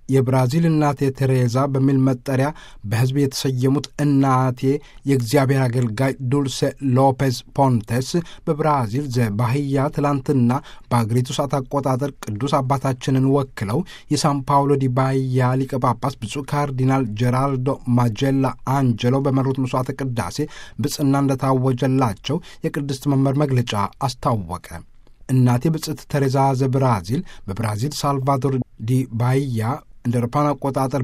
የብራዚል እናቴ ቴሬዛ በሚል መጠሪያ በሕዝብ የተሰየሙት እናቴ የእግዚአብሔር አገልጋይ ዱልሴ ሎፔዝ ፖንቴስ በብራዚል ዘባህያ ትላንትና በአገሪቱ ሰዓት አቆጣጠር ቅዱስ አባታችንን ወክለው የሳን ፓውሎ ዲ ባህያ ሊቀ ጳጳስ ብፁዕ ካርዲናል ጀራልዶ ማጀላ አንጀሎ በመሩት መስዋዕተ ቅዳሴ ብጽና እንደታወጀላቸው የቅድስት መንበር መግለጫ አስታወቀ። እናቴ ብጽዕት ቴሬዛ ዘብራዚል በብራዚል ሳልቫዶር ዲ ባህያ እንደ አውሮፓን አቆጣጠር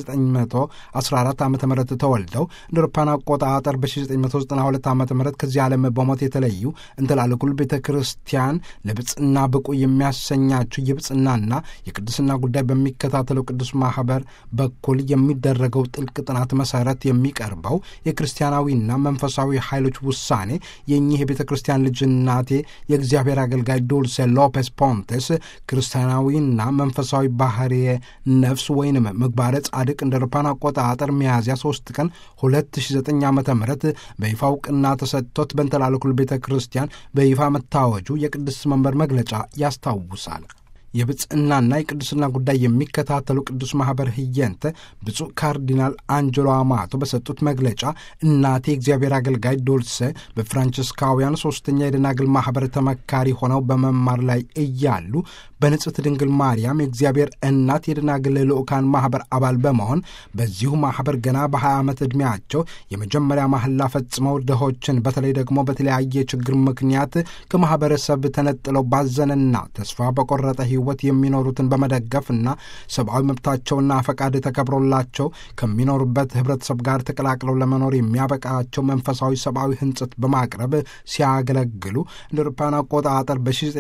በ1914 ዓ ም ተወልደው እንደ አውሮፓን አቆጣጠር በ1992 ዓ ም ከዚህ ዓለም በሞት የተለዩ እንተላለኩል ቤተ ክርስቲያን ለብጽና ብቁ የሚያሰኛቸው የብጽናና የቅድስና ጉዳይ በሚከታተለው ቅዱስ ማኅበር በኩል የሚደረገው ጥልቅ ጥናት መሠረት የሚቀርበው የክርስቲያናዊና መንፈሳዊ ኃይሎች ውሳኔ የእኚህ የቤተ ክርስቲያን ልጅ እናቴ የእግዚአብሔር አገልጋይ ዱልሴ ሎፔስ ፖንቴስ ክርስቲያናዊና መንፈሳዊ ባህርየ ነፍስ ወይንም ምግባረ ጻድቅ እንደ አውሮፓውያን አቆጣጠር ሚያዝያ 3 ቀን 2009 ዓ ም በይፋ እውቅና ተሰጥቶት በእንተላለኩል ቤተ ክርስቲያን በይፋ መታወጁ የቅድስት መንበር መግለጫ ያስታውሳል። የብጽዕናና የቅዱስና ጉዳይ የሚከታተሉ ቅዱስ ማኅበር ህየንተ ብፁዕ ካርዲናል አንጀሎ አማቶ በሰጡት መግለጫ እናቴ እግዚአብሔር አገልጋይ ዶልሰ በፍራንቺስካውያን ሦስተኛ የደናግል ማኅበር ተመካሪ ሆነው በመማር ላይ እያሉ በንጽሕት ድንግል ማርያም የእግዚአብሔር እናት የደናግል ልዑካን ማኅበር አባል በመሆን በዚሁ ማኅበር ገና በ20 ዓመት ዕድሜያቸው የመጀመሪያ ማህላ ፈጽመው ድሆችን በተለይ ደግሞ በተለያየ ችግር ምክንያት ከማኅበረሰብ ተነጥለው ባዘነና ተስፋ በቆረጠ ሕይወት የሚኖሩትን በመደገፍና ሰብአዊ መብታቸውና ፈቃድ ተከብሮላቸው ከሚኖሩበት ኅብረተሰብ ጋር ተቀላቅለው ለመኖር የሚያበቃቸው መንፈሳዊ ሰብአዊ ሕንጽት በማቅረብ ሲያገለግሉ እንደ አውሮፓውያን አቆጣጠር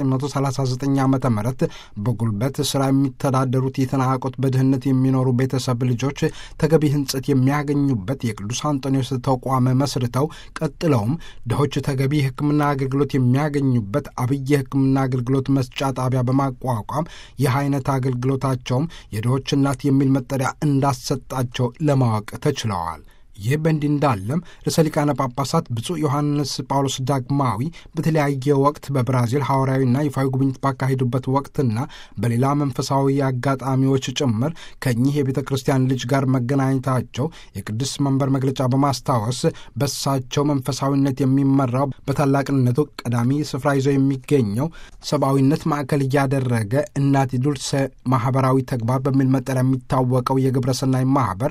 በ1939 ዓ ም በጉልበት ሥራ የሚተዳደሩት የተናቁት በድህነት የሚኖሩ ቤተሰብ ልጆች ተገቢ ሕንጽት የሚያገኙበት የቅዱስ አንጦኒዎስ ተቋም መስርተው ቀጥለውም ድሆች ተገቢ የሕክምና አገልግሎት የሚያገኙበት አብይ የሕክምና አገልግሎት መስጫ ጣቢያ በማቋቋም ይህ አይነት አገልግሎታቸውም የድሆች እናት የሚል መጠሪያ እንዳሰጣቸው ለማወቅ ተችለዋል። ይህ በእንዲህ እንዳለም ርዕሰ ሊቃነ ጳጳሳት ብፁዕ ዮሐንስ ጳውሎስ ዳግማዊ በተለያየ ወቅት በብራዚል ሐዋርያዊና ይፋዊ ጉብኝት ባካሄዱበት ወቅትና በሌላ መንፈሳዊ አጋጣሚዎች ጭምር ከእኚህ የቤተ ክርስቲያን ልጅ ጋር መገናኘታቸው የቅዱስ መንበር መግለጫ በማስታወስ በሳቸው መንፈሳዊነት የሚመራው በታላቅነቱ ቀዳሚ ስፍራ ይዞ የሚገኘው ሰብአዊነት ማዕከል እያደረገ እናት ዱልሴ ማኅበራዊ ተግባር በሚል መጠሪያ የሚታወቀው የግብረሰናይ ማኅበር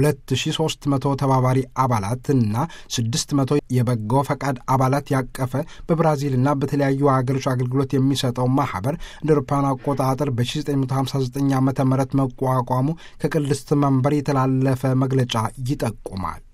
2300 ተባባሪ አባላትና 600 የበጎ ፈቃድ አባላት ያቀፈ በብራዚልና በተለያዩ ሀገሮች አገልግሎት የሚሰጠው ማኅበር እንደ አውሮፓውያን አቆጣጠር በ1959 ዓ ም መቋቋሙ ከቅድስት መንበር የተላለፈ መግለጫ ይጠቁማል።